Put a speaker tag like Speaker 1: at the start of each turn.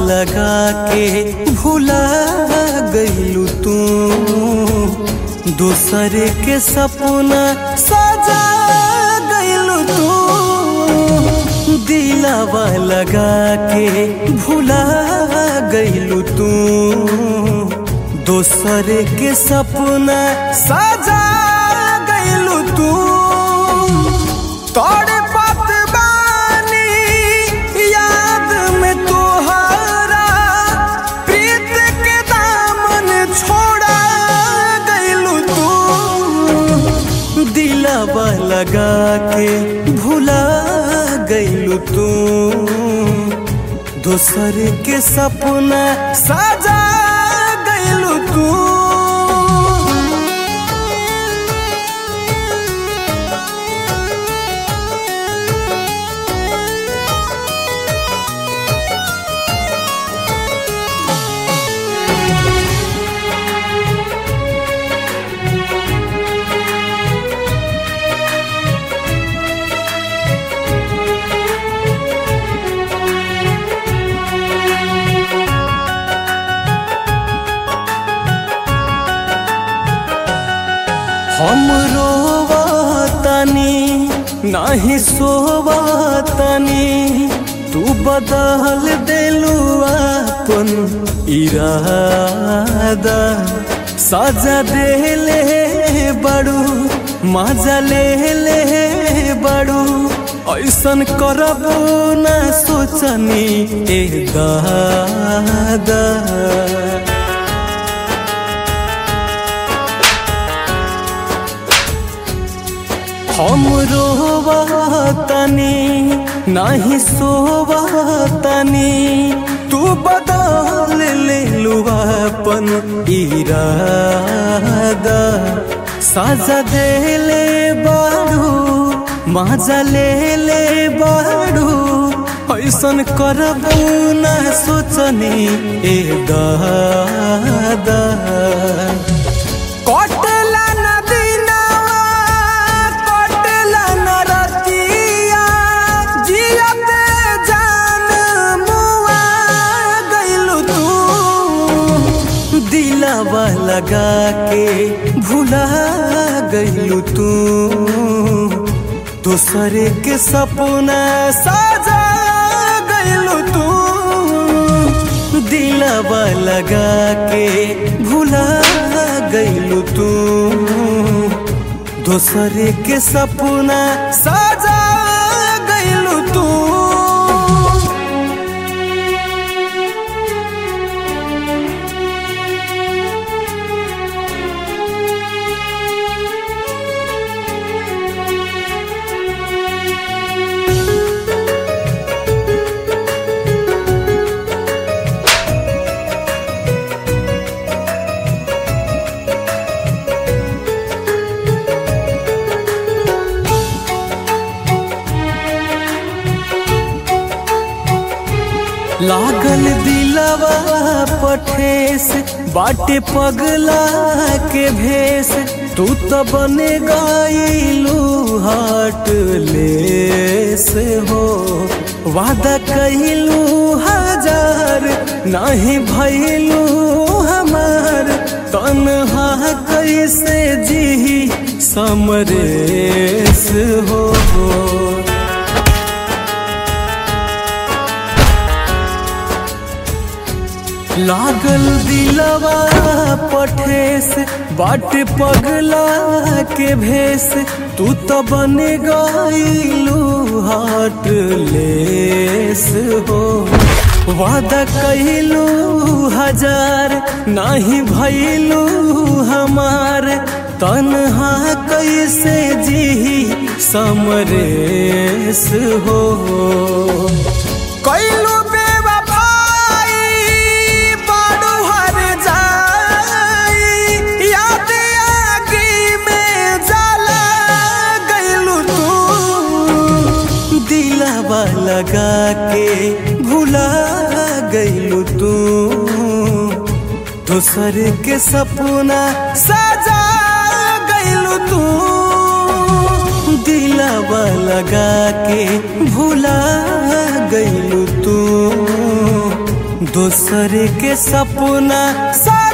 Speaker 1: लगा के भुला गईलू तू दूसर के सपना सजा गईलू तू दिलावा लगा के भुला गईलू तू दोसर के सपना सजा गईलू तू तोड़े पत बानी याद में तोहरा प्रीत के दामन छोड़ा गईलू तू दिलावा लगा के भुला गईलू तू दोसर के सपना सजा गईलू तू हम रोवतनी नाही सोवतनी तू बदल देलू अपन इरादा सजा देले बड़ू मजा ले ले बड़ू ऐसन करबू ना सोचनी ए दादा हम रोवतनी नाही सोवतनी तू बदल ले अपन इरादा साजा देले बाड़ू मजा ले ले बाड़ू ऐसन करबू ना सोचनी ए दादा कटला नदीनावा कटला नरतिया जियते जान मुआ गइलू तू दिलावा लगा के भुला गइलू तू दोसर के सपना सजा गइलू तू दिलावा लगा के भुला गइलू तू दोसर के सपना सजा गइलू तू लागल दिलवा पठेस बाटे पगला के भेस तू तो बने गईलू हाट लेस हो वादा कइलू हजार नहीं भइलू हमार तनहा कैसे जी समरेस हो लागल दिलवा पठेस बाट पगला के भेस तू तो बन गईलू हाट लेस हो वादा कइलू हजार नहीं भइलू हमार तनहा कैसे जी समरेस हो कइलू बेवफाई बाडू हर जाई याद आगी में जला गइलू तू दिलावा लगा के भुला गइलू तू दोसर के सपना सजा गइलू तू दिलावा लगा के भुला गइलू तू दूसरे के सपना सा